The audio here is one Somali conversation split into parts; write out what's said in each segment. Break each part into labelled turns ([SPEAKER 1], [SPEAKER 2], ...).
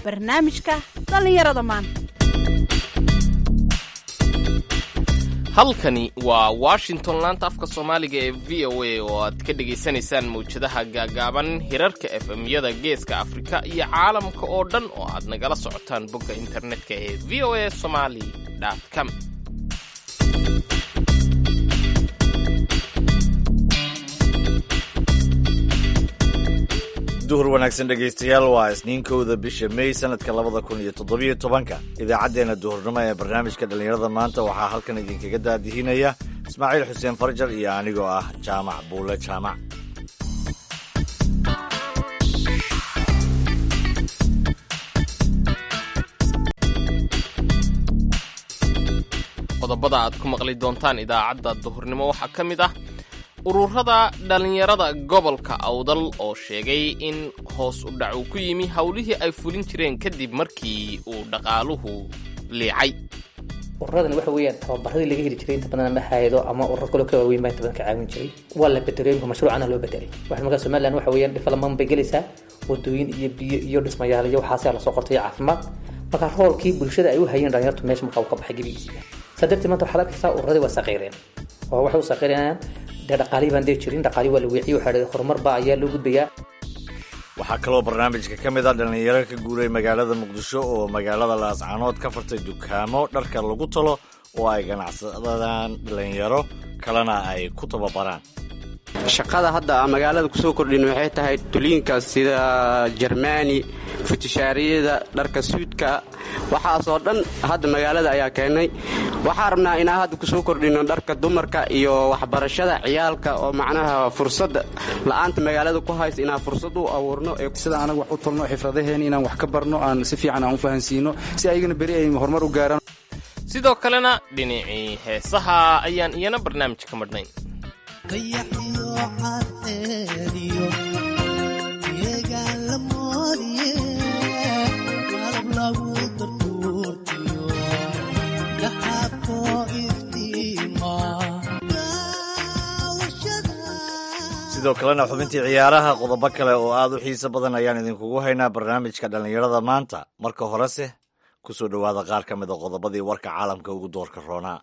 [SPEAKER 1] barnaamijka dhallinyarada maanta
[SPEAKER 2] halkani waa washington laanta afka soomaaliga ee v o a oo aad ka dhagaysanaysaan mawjadaha gaagaaban hirarka efemyada geeska afrika iyo caalamka oo dhan oo aad nagala socotaan bogga internetka ee v o a somali com
[SPEAKER 3] duhur wanaagsan dhegaystayaal waa isniinkowda bisha mey sanadka labada kun iyo toddobiyo tobanka idaacaddeenna duhurnimo ee barnaamijka dhallinyarada maanta waxaa halkan idinkaga daadihinaya ismaaciil xuseen farjar iyo anigoo ah jaamac buule jaamac
[SPEAKER 2] qodobada aad ku maqli doontaan idaacadda duhurnimo waxaa ka mid ah ururada dhallinyarada gobolka awdal oo sheegay in hoos u dhac uu ku yimi howlihii ay fulin jireen kadib markii uu dhaqaaluhu liicay
[SPEAKER 4] ururadan waxa weeyaan tababaradii laga heli jiray inta badan ama hayado ama ururo kaloo ka waaweyn baa inta badan ka caawin jiray waa la bedelooyinka mashruucana loo bedelay waxa markaa somaliland waxa weeyaan development bay gelaysaa wadooyin iyo biyo iyo dhismayaal iyo waxaasaa lasoo qortay iyo caafimaad marka roolkii bulshada ay u hayeen dhalinyartu meesha markaa uu ka baxay gebigiisiiba saa darteed maanta waxaad arkaysaa ururadii waa saqiireen oo waxay u saqiirinayaan dee dhaqaalihii baan dee jirin dhaqaalihii waa la weeciyey waxaa dhahday horumar baa ayaa loo gudbayaa
[SPEAKER 3] waxaa kaloo barnaamijka ka mid ah dhallinyaro ka guuray magaalada muqdisho oo magaalada laascaanood ka fartay dukaamo dharka lagu talo oo ay ganacsadaan dhallinyaro kalena ay ku tababaraan
[SPEAKER 5] shaqada hadda magaalada kusoo kordhin waxay tahay tuliinka sida jermani futishaariyada dharka suudka waxaasoo dhan hadda magaalada ayaa keenay waxaa rabnaa inaa hadda kusoo kordhino dharka dumarka iyo waxbarashada ciyaalka oo macnaha fursada la-aanta magaalada ku haysa inaan fursad u abuurno
[SPEAKER 6] sida anaga wax u tolno xifradaheen inaan wax ka barno aan si fiican aan u fahansiino si ayagana beri ay horumar u gaaraan
[SPEAKER 2] sidoo kalena dhinacii heesaha ayaan iyana barnaamij ka madhnayn
[SPEAKER 3] sidoo kalena xubintii ciyaaraha qodobo kale oo aad u xiiso badan ayaan idinkugu haynaa barnaamijka dhallinyarada maanta marka horese ku soo dhowaada qaar ka mid a qodobadii warka caalamka ugu doorka roonaa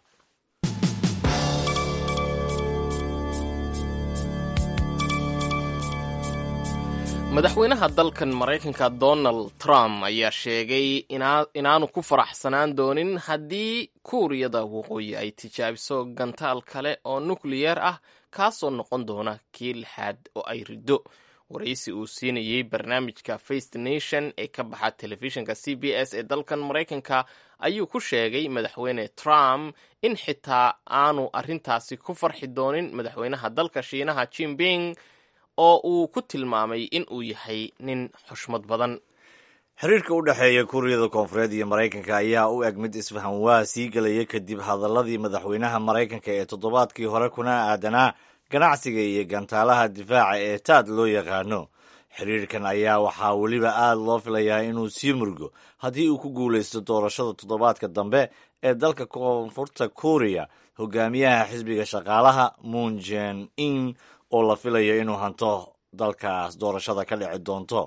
[SPEAKER 2] madaxweynaha dalkan maraykanka donald trump ayaa sheegay inaanu ku faraxsanaan doonin haddii kuuriyada waqooyi ay tijaabiso gantaal kale oo nukliyeer ah kaasoo noqon doona kii lixaad oo ay riddo waraysi uu siinayey barnaamijka faced nation ee ka baxa telefishinka c b s ee dalkan maraykanka ayuu ku sheegay madaxweyne trump in xitaa aanu arrintaasi ku farxi doonin madaxweynaha dalka shiinaha jimping oo uu ku tilmaamay in uu yahay nin xushmad badan
[SPEAKER 3] xiriirka u dhexeeya kuuriyada koonfureed iyo maraykanka ayaa u eg mid isfahan waa sii gelaya kadib hadaladii madaxweynaha maraykanka ee toddobaadkii hore kuna aadanaa ganacsiga iyo gantaalaha difaaca ee taad loo yaqaano xiriirkan ayaa waxaa weliba aad loo filayaa inuu sii murgo haddii uu ku guulaysto doorashada toddobaadka dambe ee dalka koonfurta kuuriya hogaamiyaha xisbiga shaqaalaha moon jen in oo la filayo inuu hanto dalkaas doorashada ka dhici doonto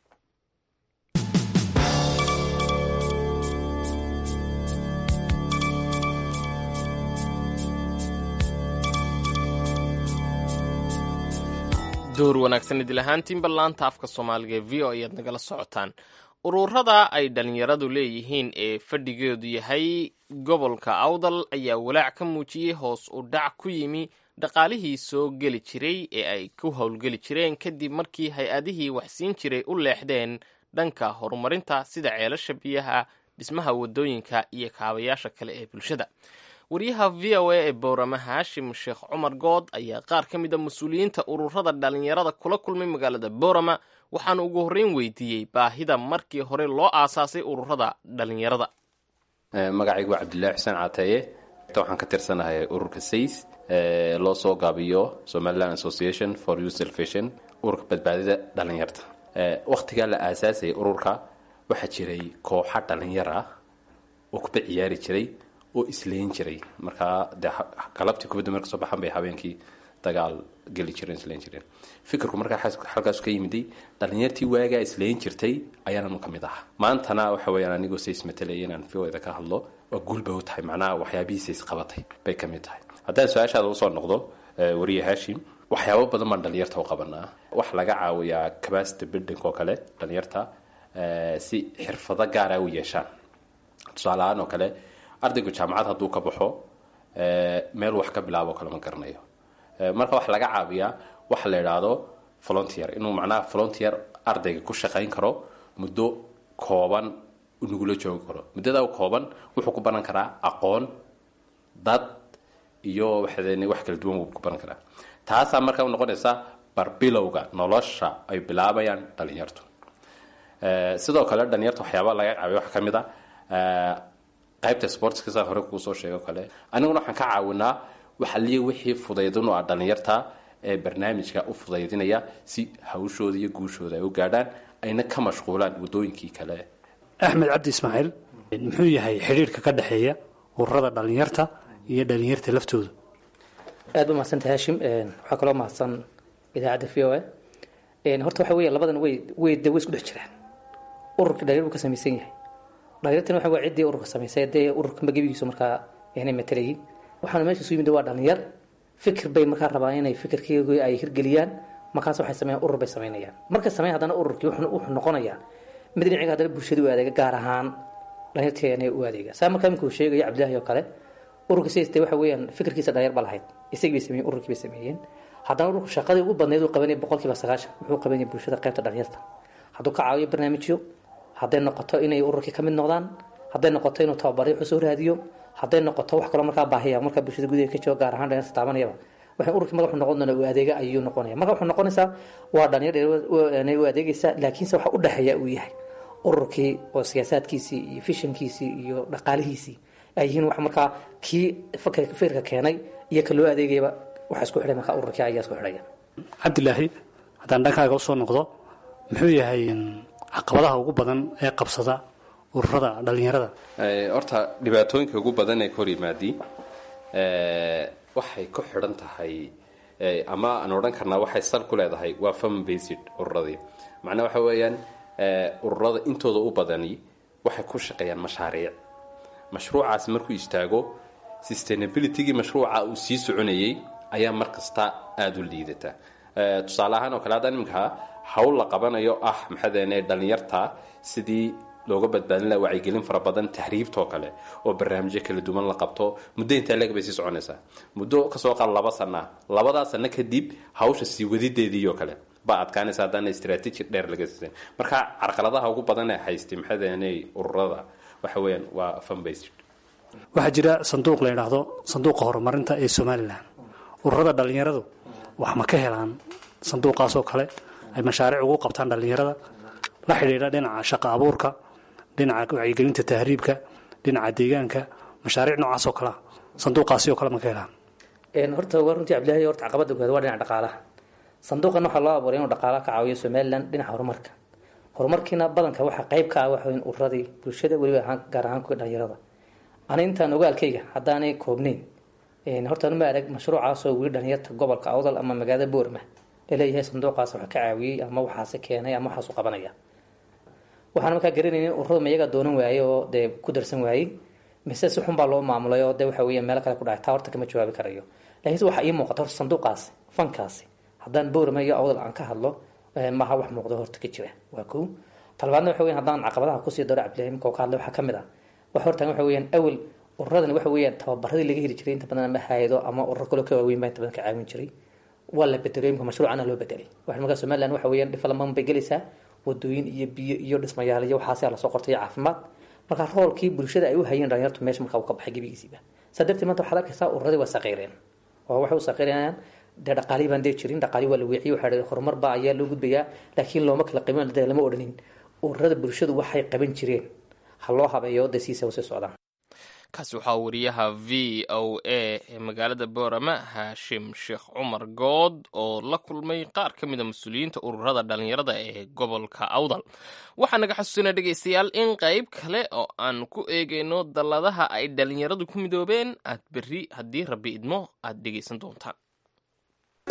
[SPEAKER 2] door wanaagsan idil ahaantiinba laanta afka soomaaliga ee v o ayaad nagala socotaan ururada ay dhallinyaradu leeyihiin ee fadhigeedu yahay gobolka awdal ayaa walaac ka muujiyey hoos u dhac ku yimi dhaqaalihii soo geli jiray ee ay ku howlgeli jireen kadib markii hay-adihii waxsiin jiray u leexdeen dhanka horumarinta sida ceelasha biyaha dhismaha wadooyinka iyo kaabayaasha kale ee bulshada wariyaha v o a ee boorama haashim sheekh cumar good ayaa qaar ka mid a mas-uuliyiinta ururada dhallinyarada kula kulmay magaalada boorama waxaana ugu horreyn weydiiyey baahida markii hore loo aasaasay ururada dhallinyarada
[SPEAKER 7] magacaygu waa cabdillaahi xuseen caateeye waxaan ka tirsanahay ururka says loo soo gaabiyo somaliland association for youth salvation ururka badbaadida dhallinyarta wakhtigaa la aasaasayay ururka waxaa jiray kooxa dhallinyar ah oo kuba ciyaari jiray oo isleyn jiray markaa dee galabtii kubadda marka soo baxan bay habeenkii dagaal geli jireen isleyn jireen fikirku markaa halkaas ka yimiday dhalinyartii waagaa isleyn jirtay ayaananu ka mid ahaa maantana waxa weyaan anigoo says matalaya inaan voda ka hadlo waa guulba u tahay macnaha waxyaabihiisa isqabatay bay ka mid tahay haddaan su-aashaada usoo noqdo wariye hashim waxyaabo badan baan dhalinyarta u qabanaa waxa laga caawiyaa capacity building oo kale dhalinyarta si xirfado gaara u yeeshaan tusaale ahaan oo kale ardaygu jaamacad hadduu ka baxo meel wax ka bilaabo kale ma garanayo marka waxa laga caawiyaa waxa la idhaahdo volunteer inuu macnaha volunteer ardayga ku shaqayn karo muddo kooban nagula joogi karo muddada kooban wuxuu ku baran karaa aqoon dad iyo waxaden wax kala duwan wuu ku baran karaa taasaa marka u noqonaysa barbilowga nolosha ay bilaabayaan dhalinyartu sidoo kale dhalinyarta waxyaaba laga caawiya waxaa ka mid a qaybta sportska saan hore kuu soo sheego kale aniguna waxaan ka caawinaa waxaliya wixii fudaydin oo ah dhalinyarta ee barnaamijka u fudaydinaya si hawshooda iyo guushooda ay u gaadhaan ayna ka mashquulaan waddooyinkii kale
[SPEAKER 8] axmed cabdi ismaaciil muxuu yahay xidhiirka ka dhexeeya ururada dhalinyarta iyo dhalinyarta laftooda
[SPEAKER 4] aad ba mahadsanta hashim waxaa kaloo mahadsan idaacadda v o a horta waxa weya labadan way way de way isku dhex jiraan ururka dhalinyar buu ka samaysan yahay dhalinyartana waxa waa ciddii ururka samaysay dee ururka magabigiisu markaa inay matalayin waxaana meesha isu yimid waa dhalinyar fikir bay markaa rabaan inay fikirkeegu ay hirgeliyaan markaas waxay sameeyaan urur bay samaynayaan markay sameeyaan haddana ururkii wuxuu noqonayaa mid dhinaciga haddana bulshada u adeega gaar ahaan dhalinyarteena u adeega saa markaa inkuu sheegayo cabdilaahi oo kale ururka sidaste waxa weeyaan fikirkiisa dhalinyar ba lahayd isagii bay sameeyeen ururkii bay sameeyeen haddana ururku shaqadii ugu badnayd uu qabanaya boqolkiiba sagaashan wuxuu qabanaya bulshada qaybta dhalinyarta hadduu ka caawiyo barnaamijyo hadday noqoto inay ururkii ka mid noqdaan hadday noqoto inuu tababaryo usoo raadiyo hadday noqoto wax kaloo markaa baahiya markaa bulshada gudaheeda ka jooga gaar ahaan dhalinyarta taabanayaba waxay ururkii marka wuxuu noqon doonaa uu adeega ayuu noqonaya marka wuxuu noqonaysaa waa dhalinyar u adeegaysa laakiinse waxa u dhexeeya uu yahay ururkii oo siyaasaadkiisii iyo fishankiisii iyo dhaqaalihiisii ay yihiin wax markaa kii fikirka keenay iyo ka loo adeegayaba waxa isku xidhay markaa ururkii ayaa isku xidhaya
[SPEAKER 8] cabdilaahi haddaan dhankaaga usoo noqdo muxuu yahay caqabadaha ugu badan ee qabsada ururada dhalinyarada
[SPEAKER 7] horta dhibaatooyinka ugu badan ee ka hor yimaadi waxay ku xidhan tahay ama aan odhan karnaa waxay sal ku leedahay waa fam based ururadii macnaa waxa weeyaan ururada intooda u badani waxay ku shaqeeyaan mashaariic mashruucaasi markuu istaago sustainabilitygii mashruuca uu sii soconayay ayaa mar kasta aada u liidata tusaale ahaan oo kale haddaan iminka hawl la qabanayo ah maxaadene dhalinyarta sidii looga badbaadin laha wacyigelin fara badan tahriibtoo kale oo barnaamijyo kala duwan la qabto muddo intaa leeg bay sii soconaysaa muddo kasoo qaad laba sana labadaa sano kadib hawsha sii wadideediioo kale baa adkaanaysa haddana strateji dheer laga siisan marka carqaladaha ugu badan ee haystay maxaadene ururada waxa weeyaan waa funbased
[SPEAKER 8] waxaa jira sanduuq la yidhaahdo sanduuqa horumarinta ee somalilan ururada dhalinyaradu wax ma ka helaan sanduuqaasoo kale ay mashaariic ugu qabtaan dhalinyarada la xidhiidha dhinaca shaqa abuurka dhinaca wacyigelinta tahriibka dhinaca deegaanka mashaariic noocaasoo kalea sanduuqaasi oo kale ma ka helaan
[SPEAKER 4] horta waa runtii cabdillahi horta caqabada koowaad waa dhinaca dhaqaalaha sanduuqan waxaa loo abuuray inuu dhaqaalaha ka caawiyo somalilan dhinaca horumarka horumarkiina badanka waxaa qayb ka ah waxa weyn ururadii bulshada weliba ahaan gaar ahaan kuwa dhalinyarada ani intaan ogaalkayga haddaanay koobnayn horta ma arag mashruucaasoo weli dhalinyarta gobolka awdal ama magaalada boorma laleeyahay sanduuqaas wax ka caawiyey ama waxaase keenay ama waxaasu qabanaya waxaan markaa garanaynin ururada mayaga doonan waaye oo dee ku darsan waayey mise si xun baa loo maamulay oo de waxa weya meelo kale ku dhacay taa horta kama jawaabi karayo lakiinse waxaa ii muuqata horta sanduuqaasi fankaasi haddaan boorma iyo awdal aan ka hadlo maaha wax muuqdo horta ka jira waa kow talabaadna waxa weyan haddaan caqabadaha kusii daro cabdillahi imika oo ka hadlay waxaa ka mid ah waxa hortaan waxa weeyaan awel ururadani waxa weeyaan tababaradii laga heli jiray inta badan ama hayado ama ururo kaloo ka waaweyn baa inta badan ka caawin jiray waa la bedelay imika mashruucana loo bedelay waxa markaa somaliland waxa weeyaan development bay gelaysaa wadooyin iyo biyo iyo dhismayaal iyo waxaasa lasoo qortay iyo caafimaad marka roolkii bulshada ay u hayeen dhalinyartu meesha markaa uu ka baxay gebigiisiiba saa darteed maanta waxaad arkaysaa ururadii waa saqiireen oo waxay u saqiirayaan dee dhaqaalii baan dee jirin dhaqaalii waa la weeciyey waxaa horumar baa ayaa loo gudbayaa laakiin looma kala qiiman dee lama odhanin ururada bulshadu waxay qaban jireen ha loo habeeyo dee siisa usii socdaan
[SPEAKER 2] kaasi waxaa wariyaha v o a ee magaalada boorama haashim sheekh cumar good oo la kulmay qaar ka mida mas-uuliyiinta ururada dhalinyarada ee gobolka awdal waxaa naga xasuusinaa dhegaystayaal in qayb kale oo aan ku eegayno dalladaha ay dhalinyaradu ku midoobeen aad berri haddii rabbi idmo aad dhegaysan doontaan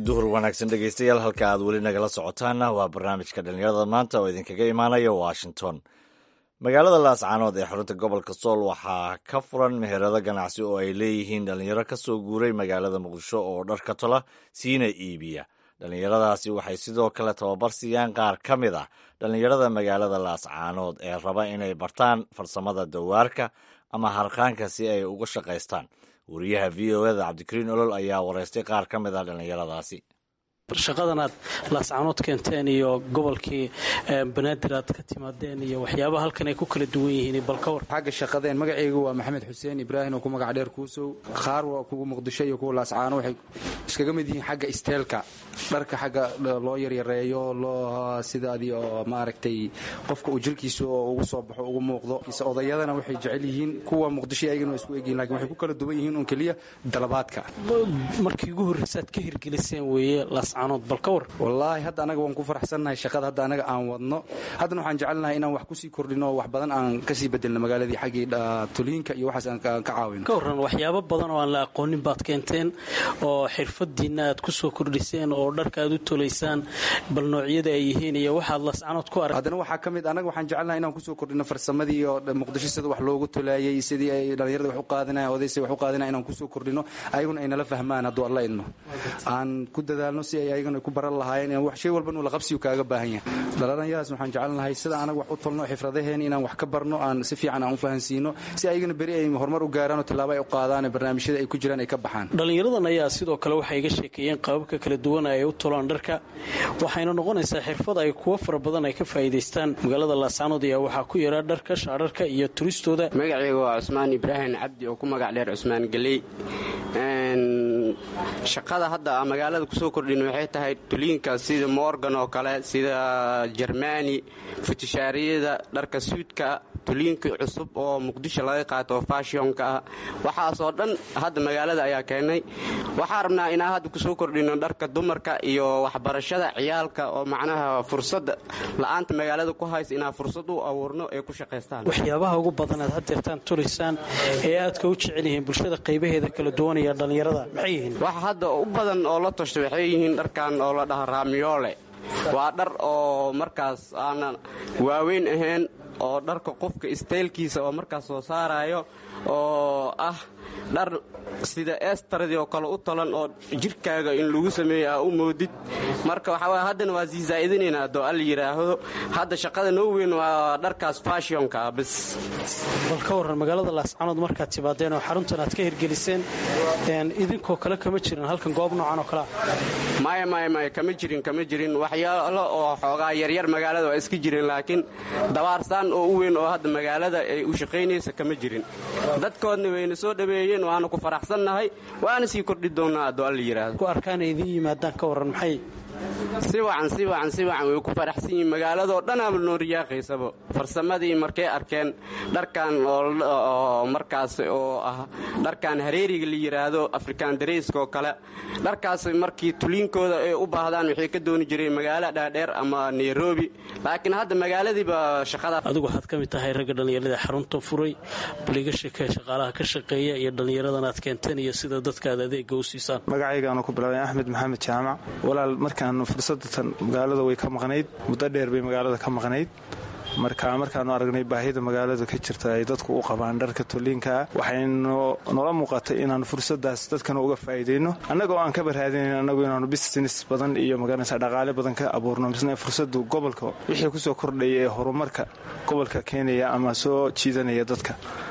[SPEAKER 3] duhur wanaagsan dhegeystayaal halka aad weli nagala socotaanna waa barnaamijka dhallinyarada maanta oo idinkaga imaanaya washington magaalada laascaanood ee xarunta gobolka sool waxaa ka furan meherado ganacsi oo ay leeyihiin dhallinyaro ka soo guuray magaalada muqdisho oo dharka tola siina iibiya dhallinyaradaasi waxay sidoo kale tababar siiyaan qaar ka mid ah dhallinyarada magaalada laascaanood ee raba inay bartaan farsamada dawaarka ama harqaanka si ay uga shaqaystaan wariyaha v o eda cabdikariin olol ayaa wareystay qaar ka mid ah dhallinyaradaasi
[SPEAKER 9] shaqadan aad laascaanood keenteen iyo gobolkii banaadir aad ka timaadeen iyo waxyaabaha halkan ay ku kala duwan yihiin balkawar
[SPEAKER 6] xagga shaqadeen magacaygu waa maxamed xuseen ibraahim oo ku magac dheer kuusow qaar waa kuwa muqdisho iyo kuwa laascaano waxay iskaga mid yihiin xagga isteelka dharka xagga loo yaryareeyo loo sidaadii oo maaragtay qofka uu jirkiisa oo ugu soo baxo ugu muuqdo odayadana waxay jecel yihiin kuwa muqdisho ayagana waa isku egyihin lakin waxay ku kala duwan yihiin un keliya dalabaadka
[SPEAKER 9] markii ugu horreysaad ka hirgeliseen weeye
[SPEAKER 6] wallaahi hadda anaga waan ku faraxsannahay shaqada hadda anaga aan wadno haddana waxaan jecelnahay inaan wax kusii kordhino oo wax badan aan kasii bedelno magaaladii xaggii tuliinka iyo waxaas aan ka caawino
[SPEAKER 9] ka warran waxyaabo badan oo aan la aqoonin baad keenteen oo xirfadiinna aad ku soo kordhiseen oo dharka aad u tolaysaan bal noocyada ay yihiin iyo waxaad lascanood ku arag
[SPEAKER 6] haddana waxaa ka mid anaga waxaan jecelnahay inaan kusoo kordhino farsamadii oo muqdisho sida wax loogu tolaayay sidii ay dhallinyarada wax u qaadinayan odaysa wax u qaadinayan inaan kusoo kordhino ayaguna ay nala fahmaan hadduu alla idmo aan ku dadaalno si ay ayagana ku baran lahaayeen wax shay walba inuu la qabsiyu kaaga baahan yahay dhallinyaradaas waxaan jecelnahay sida anaga wax u tolno xifradaheen inaan wax ka barno aan si fiican aan u fahansiino si ayagana beri ay horumar u gaaraan oo tillaabo ay u qaadaan barnaamijyada ay ku jiraan ay ka baxaan
[SPEAKER 9] dhallinyaradan ayaa sidoo kale waxay iga sheekeeyeen qaababka kala duwan ay u tolaan dharka waxayna noqonaysaa xirfad ay kuwo fara badan ay ka faa'iidaystaan magaalada laascaanood ayaa waxaa ku yaraa dharka shaararka iyo turistooda
[SPEAKER 5] magacayga waa cusmaan ibraahim cabdi oo ku magac dheer cusmaan geley shaqada hadda magaalada kusoo kordhin waxay tahay tuliinka sida morgan oo kale sida jermani futishaariyada dharka suudka tuliinka cusub oo muqdisho laga qaato oo fashionka ah waxaasoo dhan hadda magaalada ayaa keenay waxaa rabnaa inaan hadda kusoo kordhino dharka dumarka iyo waxbarashada ciyaalka oo macnaha fursada la-aanta magaalada ku haysa inaan fursad u abuurno ee ku shaqaystaan
[SPEAKER 9] waxyaabaha ugu badan aad hadeertaan tulaysaan ee aadka u jecel yihiin bulshada qaybaheeda kala duwan iyo dhallinyarada maxay yihiin
[SPEAKER 5] waxa hadda u badan oo la tashta waxay yihiin dharkan oo la dhaha raamiyoole waa dhar oo markaas aanan waaweyn ahayn oo dharka qofka istaylkiisa oo markaas soo saarayo oo ah dhar sida eestaradii oo kale u talan oo jirkaaga in lagu sameeyo aa u moodid marka waxaa haddana waa sii zaa'idinaynaa haddoo alla yidhaahdo hadda shaqada noo weyn waa dharkaas fashionka ah bas
[SPEAKER 9] bal ka warran magaalada laascaanood markaad timaadeen oo xaruntan aad ka hirgeliseen idinkoo kale kama jirin halkan goob noocan oo kalea
[SPEAKER 5] maya maya maya kama jirin kama jirin waxyaalo oo xoogaa yaryar magaalada waa iska jirin laakiin dabaarsaan oo u weyn oo hadda magaalada ay u shaqaynaysa kama jirin dadkoodna wayna soo dhaweeyeen waana ku faraxsannahay waana sii kordhi doonnaa haddoo alla yidhaahdo
[SPEAKER 9] ku arkaana idiin yimaadaan ka warran maxay
[SPEAKER 5] si wacan si wacan si wacan way ku faraxsan yihiin magaaladoo dhanaaba noo riyaaqaysaba farsamadii markay arkeen dharkan oo markaas oo ah dharkan hareeriga la yidhaahdo afrikaan dareyska oo kale dharkaas markii tuliinkooda ay u baahdaan waxay ka dooni jireen magaalo dhaadheer ama nairobi laakiin hadda magaaladiiba shaqada
[SPEAKER 9] adigu waxaad ka mid tahay ragga dhallinyarada xarunta furay bal iga sheekee shaqaalaha ka shaqeeya iyo dhallinyaradan aad keenteen iyo sida dadka aad adeega u siisaan
[SPEAKER 10] magacaygaanu ku bilaabay axmed maxamed jaamac walaal markaan fursadatan magaalada way ka maqnayd muddo dheer bay magaalada ka maqnayd marka markaanu aragnay baahida magaalada ka jirta ay dadku u qabaan dharka toliinkaa waxaynu nola muuqatay inaanu fursadaas dadkana uga faa'iidayno annagoo aan kaba raadinayn annagu inaanu business badan iyo magaranaysa dhaqaale badan ka abuurno misna fursadu gobolka wixii kusoo kordhaya ee horumarka gobolka keenaya ama soo jiidanaya dadka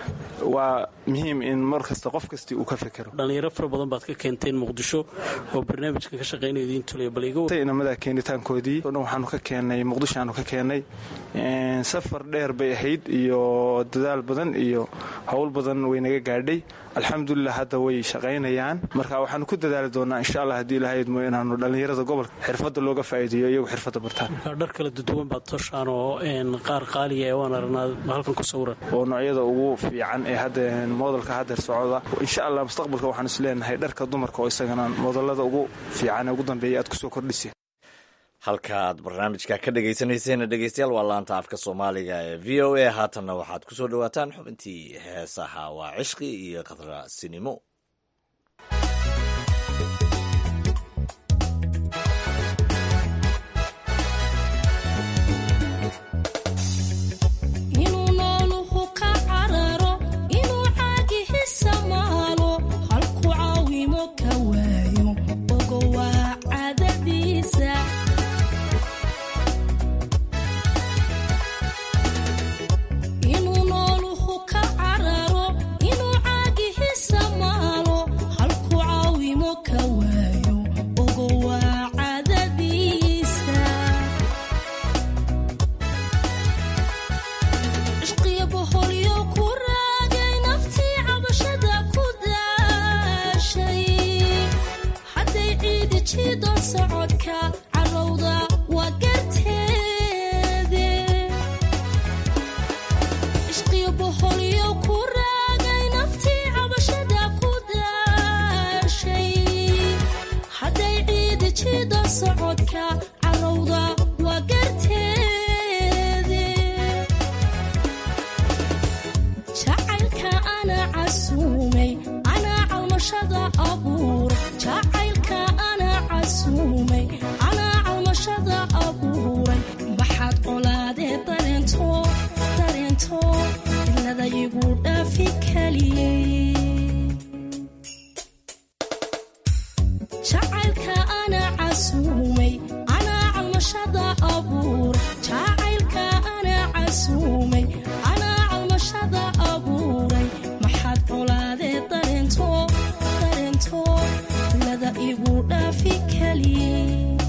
[SPEAKER 10] waa muhiim in mar kasta qof kastii uu ka fekero
[SPEAKER 9] dhallinyaro fara badan baad ka keenteen muqdisho oo barnaamijkan ka shaqaynaya idiin tulaya bal iga
[SPEAKER 10] inamada keenitaankoodii o dhan waxaanu ka keennay muqdisho aanu ka keennay safar dheer bay ahayd iyo dadaal badan iyo howl badan way naga gaadhay alxamdulilah hadda way shaqaynayaan marka waxaanu ku dadaali doonaa insha allah haddii ilahaydmo inaanu dhallinyarada gobolka xirfadda looga faa'iideeyo iyagu xirfadda bartaan
[SPEAKER 9] dhar kala duduwan baad toshaan oo qaar qaaliya ee waan aragnaa halkan ku sawiran
[SPEAKER 10] oo noocyada ugu fiican ee hadda moodalka haddeer socda insha allah mustaqbalka waxaan is leenahay dharka dumarka oo isagana moodalada ugu fiican ee ugu dambeeya aad kusoo kordhisa
[SPEAKER 3] halka aad barnaamijka ka dhagaysanayseen dhegeystayaal waa laanta afka soomaaliga ee v o a haatanna waxaad ku soo dhowaataan xubintii heesaha waa cishqi iyo khadra sinimo
[SPEAKER 11] jiido socodka carowda waa garteede ishqiyo boholyo ku raagay naftii cabashada ku daashay hadday ciidi jiido socodka carowda waa garteede jacaylka ana casuumay anaa calmashada abuura jacaylka ana casuumay anaa calmashada abuuray maxaad colaadee dareento dareento ilada igu dhaafi kaliyey jacaylka ana casuumay anaa calmashada abuura jacaylka ana casuumay anaa calmashada abuuray maxaad colaadee dareento dareento ilada igu dhaafi kaliyey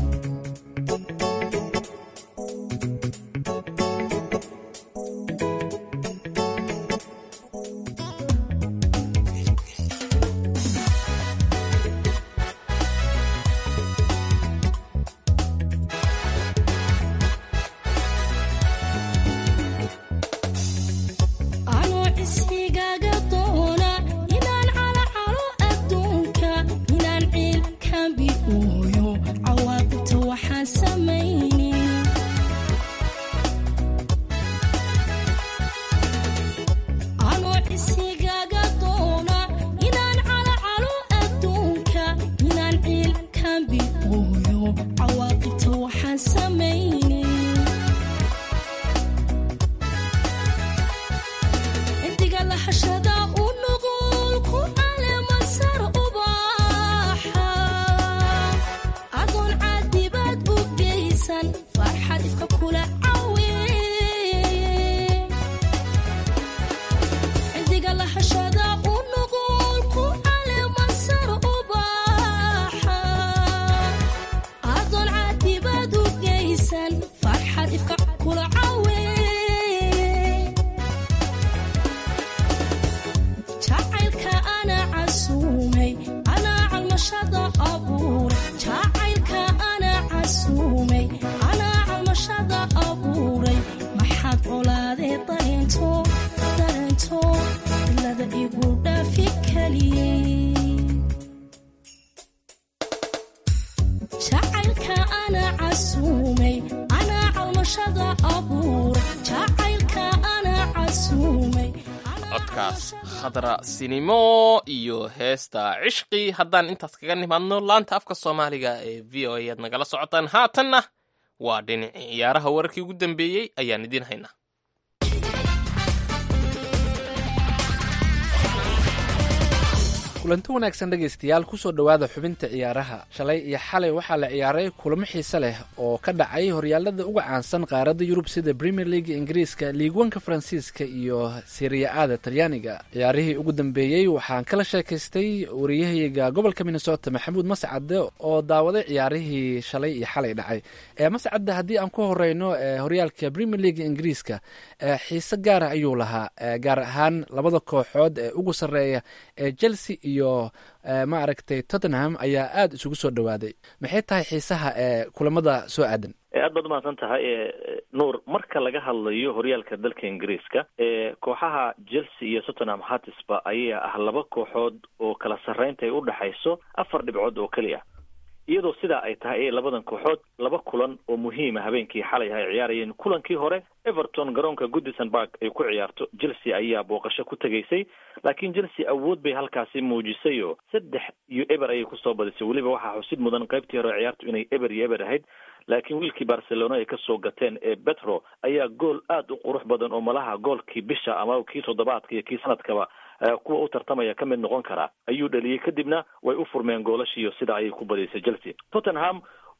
[SPEAKER 11] anoo isigaaga doona inaan calacalo adduunka inaan ciilkambi ooyo cawaaqibta waxaan samayni anoo isigaaga doona inaan calacalo adduunka inaan ciilkambi ooyo cawaaqibta waxaan samayni intiga lahashada u nugul ku caleemasar ubaaxa adoon caadibaad u geysan farxad ifka kula cawe intiga lahashada u nugul ku caleemasar ubaaxa adoon caadibaad u geysan farxad ifka kula cawe jacaylka ana casuumay anaa calmashada abuuray jacaylka ana casuumay anaa calmashada abuuray maxaad colaadee dareento dareento ilada igu dhaafi kaliyey jacaylka ana casuumay anaa calmashada abuuray jacaylka ana casuumay
[SPEAKER 2] codkaas khadra sinimo iyo heesta cishqi haddaan intaas kaga nimaadno laanta afka soomaaliga ee v o a aad nagala socotaan haatanna waa dhinacii ciyaaraha wararkii ugu dambeeyey ayaan idiin haynaa
[SPEAKER 12] kulanti wanaagsan dhegaystayaal kusoo dhowaada xubinta ciyaaraha shalay iyo xalay waxaa la ciyaaray kulamo xiise leh oo ka dhacay horyaalada uga caansan qaaradda yurub sida premier league ingiriiska liigwanka faransiiska iyo siriya-ada talyaaniga ciyaarihii ugu dambeeyey waxaan kala sheekaystay wariyahayga gobolka minnesota maxamuud mascade oo daawaday ciyaarihii shalay iyo xalay dhacay ee mascade haddii aan ku horeyno ee horyaalka premier league ingiriiska ee xiise gaara ayuu lahaa ee gaar ahaan labada kooxood ee ugu sarreeya ee chelsea iyo ma aragtay tottenham ayaa aada isugu soo dhowaaday maxay tahay xiisaha ee kulamada soo aadan
[SPEAKER 13] aad baad umahadsan tahay nuur marka laga hadlayo horyaalka dalka ingiriiska kooxaha chelsea iyo tottenham hatisba ayaa ah laba kooxood oo kala sarreynta ay u dhexayso afar dhibcood oo keliya iyadoo sidaa ay tahay ayay labadan kooxood laba kulan oo muhiima habeenkii xalay ay ciyaarayeen kulankii hore everton garoonka goodison park ay ku ciyaarto chelsea ayaa booqasho ku tegaysay laakiin chelsea awood bay halkaasi muujisay oo saddex iyo eber ayay kusoo badisay weliba waxaa xusid mudan qaybtii hore ciyaartu inay eber iyo eber ahayd laakiin wiilkii barcelona ay kasoo gateen ee betro ayaa gool aada u qurux badan oo malaha goolkii bisha ama kii toddobaadka iyo kii sanadkaba kuwa u tartamaya ka mid noqon karaa ayuu dhaliyey kadibna way u furmeen goolashiiyo sida ayay ku badisay chelsea tottenham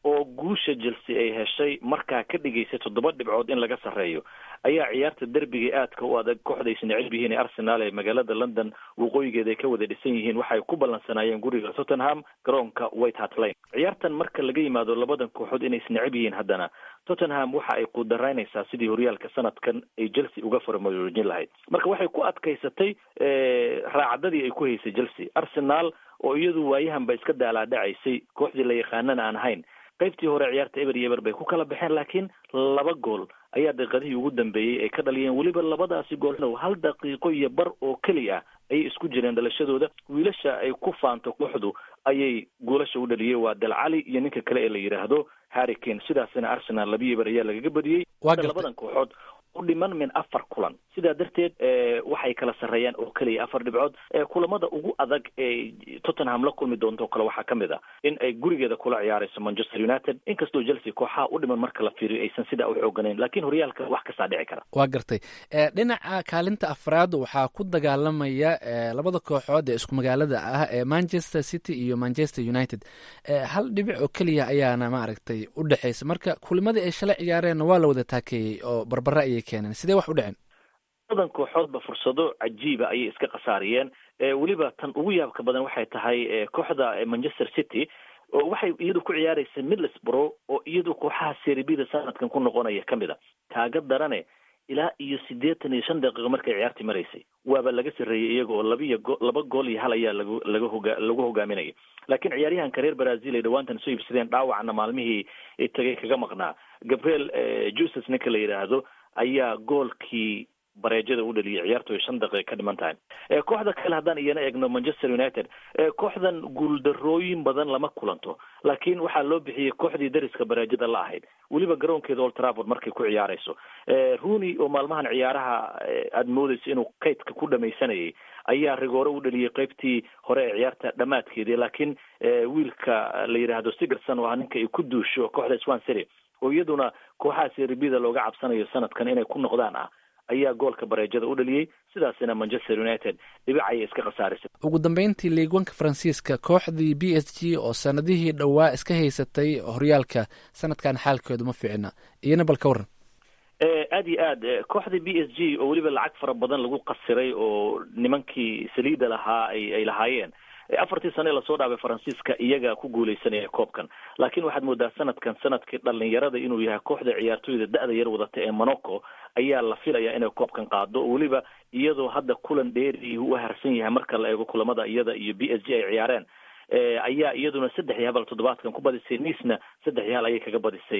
[SPEAKER 13] oo guusha chelsea ay heshay markaa ka dhigaysay toddoba dhibcood in laga sarreeyo ayaa ciyaarta derbiga aadka u adag kooxda aysan necib yihiin ee arsenal ee magaalada london waqooyigeeda ay ka wada dhisan yihiin waxay ku ballansanaayeen guriga tottenham garoonka white hart lane ciyaartan marka laga yimaado labadan kooxood inay isnecib yihiin haddana tottenham waxa ay qudaraynaysaa sidii horyaalka sanadkan ay chelsea uga faramaroojin lahayd marka waxay ku adkaysatay raacdadii ay ku haysay chelsea arsenal oo iyadu waayahan ba iska daalaadhacaysay kooxdii la yaqaanana aan ahayn qaybtii hore ciyaarta eber iyo eber bay ku kala baxeen laakiin laba gool ayaa daqiiqadihii ugu dambeeyey ay ka dhaliyeen weliba labadaasi gool hal daqiiqo iyo bar oo keliya ayay isku jireen dhalashadooda wiilasha ay ku faanto kooxdu ayay goolasha u dhaliyey waa dalcali iyo ninka kale ee la yidhaahdo harry kane sidaasina arsenal labiyo eber ayaa lagaga badiyey labadan kooxood u dhiman min afar kulan sidaa darteed waxay kala sarreeyaan oo keliya afar dhibcood kulamada ugu adag ee tottenham la kulmi doonto kale waxaa ka mid a in ay gurigeeda kula ciyaarayso manchester united inkastoo chelsea kooxaha u dhiman marka la fiiriyo aysan sidaa u xooganayn laakiin horyaalka wax kastaa dhici kara
[SPEAKER 12] waa gartay dhinaca kaalinta afraad waxaa ku dagaalamaya labada kooxood ee isku magaalada ah ee manchester city iyo manchester united hal dhibic oo keliya ayaana maaragtay u dhexaysa marka kulimadii ay shalay ciyaareenna waa la wada taakeeyey oo barbara ayay keeneen sidee wax u dhaceen
[SPEAKER 13] labadan kooxoodba fursado cajiiba ayay iska khasaariyeen weliba tan ugu yaabka badan waxay tahay kooxda manchester city oo waxay iyadu ku ciyaaraysa middlesbrough oo iyadu kooxaha seribida sanadkan ku noqonaya ka mid a kaaga darane ilaa iyo siddeetan iyo shan daqiiqo markay ciyaartii maraysay waaba laga sarreeyey iyaga oo labiyo go laba gool iyo hal ayaa lagu laga hoga lagu hogaaminaya laakiin ciyaaryahanka reer brazil ay dhawaantan soo iibsadeen dhaawacna maalmihii tagay kaga maqnaa gabriel juses ninka la yidhaahdo ayaa goolkii bareejada u dhaliyay ciyaartu ay shan daqiiqa ka dhiman tahay kooxda kale haddaan iyana eegno manchester united kooxdan guuldarooyin badan lama kulanto laakiin waxaa loo bixiyey kooxdii dariska bareejada la ahayd weliba garoonkeeda old trafford markay ku ciyaarayso rooney oo maalmahan ciyaaraha aada moodeyso inuu kaydka ku dhamaysanayay ayaa rigoore u dhaliyey qeybtii hore ee ciyaarta dhammaadkeedii laakiin wiilka la yidhaahdo sigerson oo ah ninka ay ku duusho kooxda swan city oo iyaduna kooxaha seribida looga cabsanayo sanadkan inay ku noqdaan ah ayaa goolka bareejada u dhaliyey sidaasina manchester united dhibic ayay iska khasaarisay
[SPEAKER 12] ugu dambeyntii liigwanka faransiiska kooxdii b s g oo sanadihii dhowaa iska haysatay horyaalka sanadkan xaalkeedu ma fiicna iyana bal ka waran
[SPEAKER 13] aada iyo aad kooxda b s g oo weliba lacag fara badan lagu qasiray oo nimankii saliida lahaa ay ay lahaayeen afartii sane lasoo dhaafay faransiiska iyaga ku guuleysanaya koobkan laakiin waxaad moodaa sanadkan sanadkii dhalinyarada inuu yahay kooxda ciyaartooyda da-da yar wadata ee monaco ayaa la filayaa inay koobkan qaado oo weliba iyadoo hadda kulan dheeri u harsan yahay marka la eego kulamada iyada iyo b s g ay ciyaareen ayaa iyaduna saddex iyo habal toddobaadkan ku badisay niisna saddex iyo hal ayay kaga badisay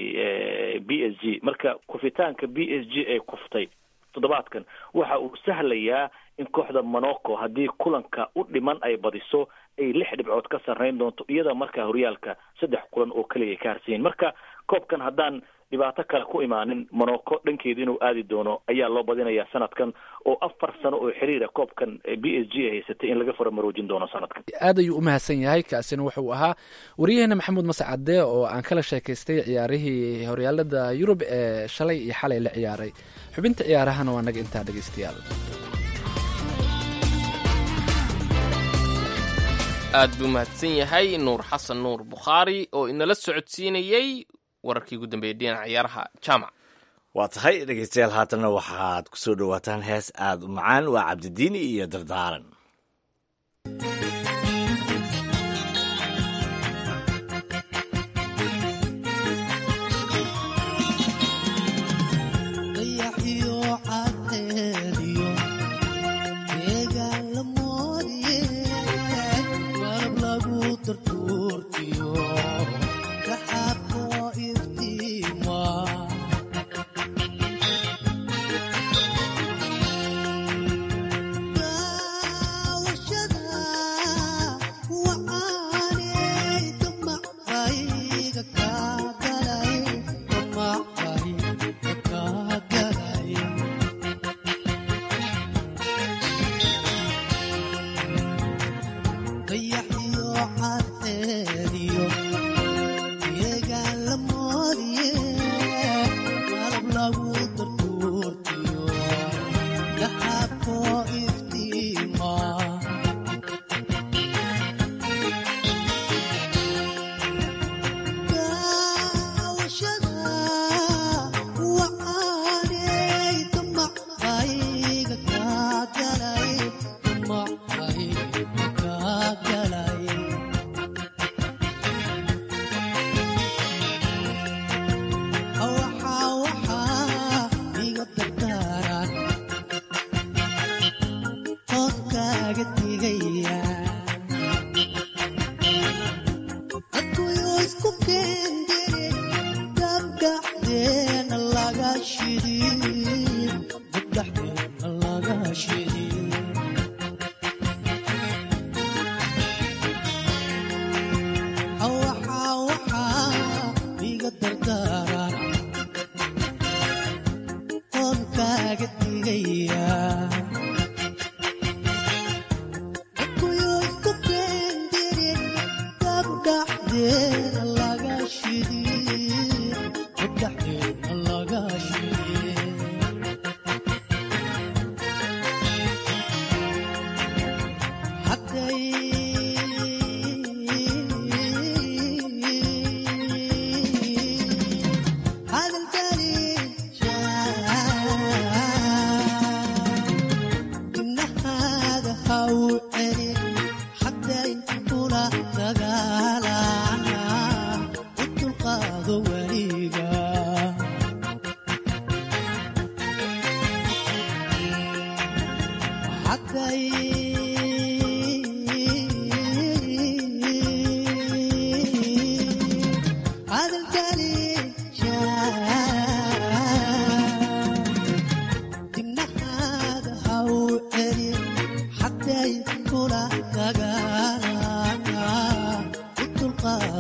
[SPEAKER 13] b s g marka kufitaanka b s g ay kuftay toddobaadkan waxa uu sahlayaa in kooxda monaco haddii kulanka u dhiman ay badiso ay lix dhibcood ka sarreyn doonto iyada markaa horyaalka saddex kulan oo keliya ay ka harsanyihin marka koobkan haddaan dhibaato kale ku imaanin monaco dhankeeda inuu aadi doono ayaa loo badinayaa sanadkan oo afar sano oo xiriira koobkan b s g ay haysatay in laga faramaroojin doono sanadkan
[SPEAKER 12] aad ayuu u mahadsan yahay kaasina wuxuu ahaa waryaheena maxamuud mascade oo aan kala sheekaystay ciyaarihii horyaalada yurub ee shalay iyo xalay la ciyaaray xubinta ciyaarahana waa naga intaa dhegeystayaal
[SPEAKER 2] aad buu mahadsan yahay nuur xasan nuur bukhaari oo inala socodsiinayey wararkii ugu dambeeyay dhinaca ciyaaraha jaamac
[SPEAKER 3] waa tahay dhegeystayaal haatanna waxaad ku soo dhowaataan hees aada u macaan waa cabdidiini iyo dardaaran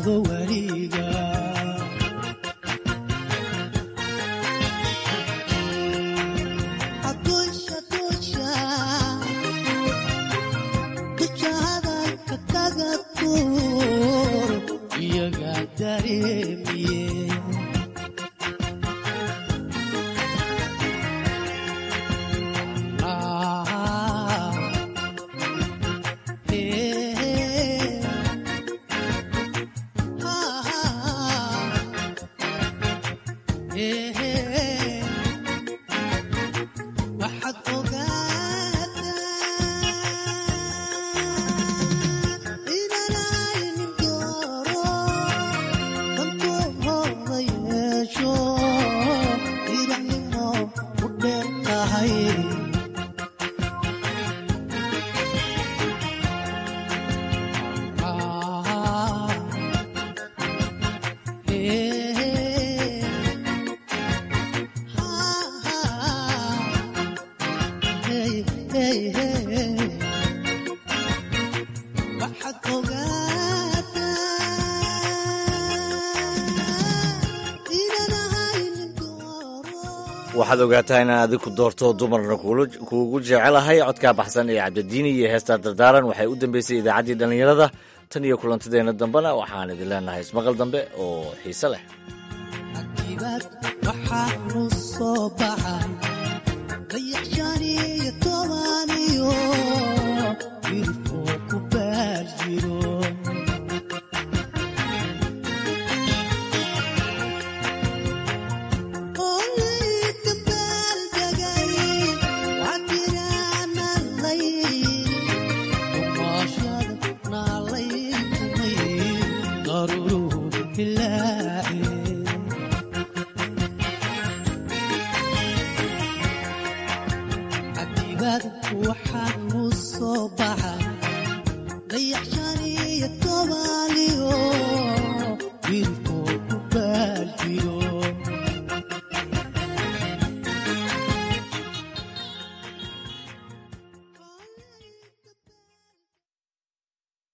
[SPEAKER 11] ahaado weliga Adusha, dusha, dusha hadalka kaga tuur, iyaga dareemiye. Ah, eh, ah, eh, waxaad ogaataa inanaynin dooro dantooda yeesho irahnimo u dheer tahay Ah, eh, hey, hey, hey. waxaad ogaataa inanahaynin
[SPEAKER 3] waxaad ogaataa inaan adiku doorto dumarna kuula- kuugu jecelahay codkaa baxsan ee cabdidiini iyo heestaa dardaaran waxay u dambeysay idaacaddii dhallinyarada tan iyo kulantadeenna dambena waxaan idin leenahay ismaqal dambe oo xiise leh
[SPEAKER 11] dibad waxaanu soo baxay dayax shan iyo toban iyo ilfoo ku baar jiro Oleyka baaldegay, cabiraana layl, kumaashada naalaytumay, daruuruhu hilaaceen. cabdibad waxaanu soo baxay dayax shan iyo toban